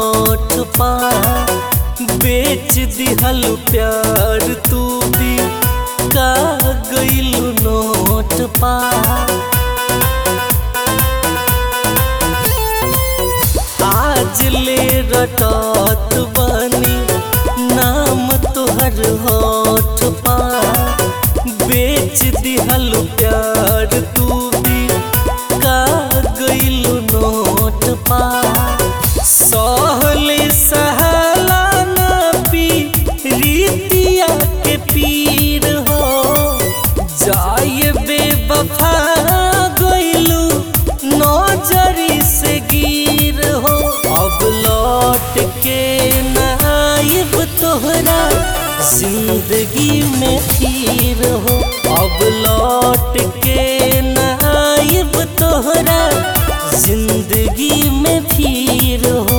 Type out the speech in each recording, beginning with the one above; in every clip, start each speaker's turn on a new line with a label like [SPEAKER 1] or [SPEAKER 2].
[SPEAKER 1] होठ पा बेच दिहल प्यार तू भी का गइलू नोट पा आज ले रटत बनी नाम तोहर होठ पा बेच दिहल प्यार तू भी का गइलू नोट पा सहले सहला ना पी रीतिया के पीर हो जाए बेवफा गइलू नजरी से गिर हो अब लौट के नाइब तोहरा जिंदगी में फिर हो अब लौट के नाइब तोहरा जिंदगी में फिर हो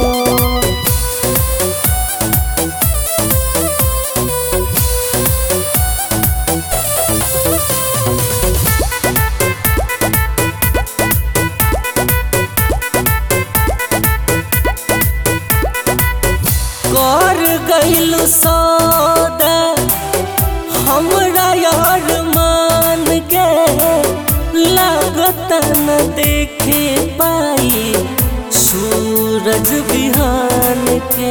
[SPEAKER 1] कर गइलू सौदा हमरा यार मान के लागत न देखे पाई सूरज बिहान के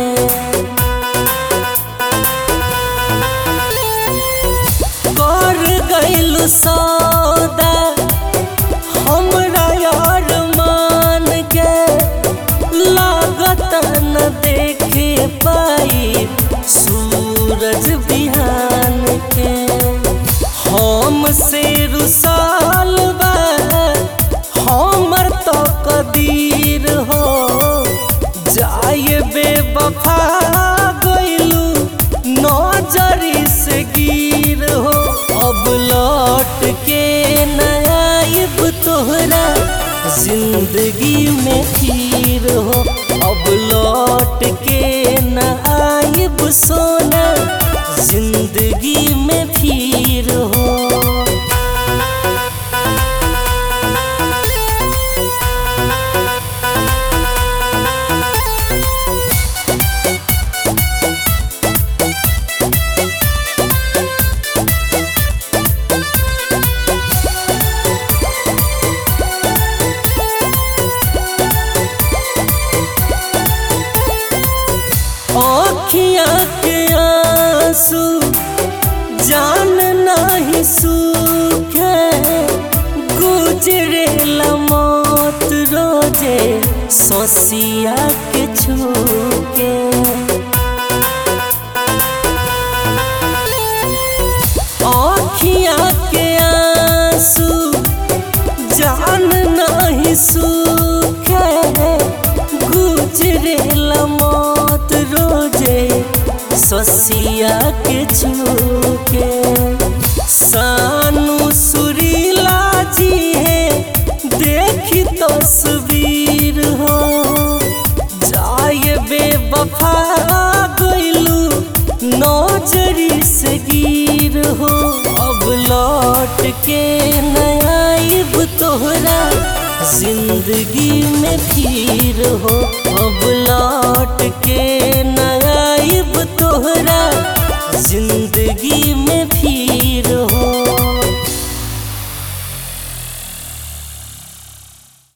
[SPEAKER 1] कर गइलू सौदा हमरा यार मान के लागत न देखे पाई सूरज बिहान के हम से रुसाल बा हमर तो कदीर हो जाए बेवफा गइलू नजरी से गिर हो अब लौट के नाइब तोहरा जिंदगी में फिर हो अब लौट के नाइब सोना जिंदगी में फिर हो अखिया के आंसू जान नहीं सूखे गुजरे मौत रोजे सोसिया के छूके अखिया के आंसू जान नहीं सूखे गुजरे मौत रोजे सोसिया के छूके सानू सुरीला जी है देखी तस्वीर हो जाए बेवफा गइलू नजरी से गिर हो अब लौट के नाइब तोहरा जिंदगी में फिर हो अब लौट के नाइब तोहरा जिंदगी में फिर हो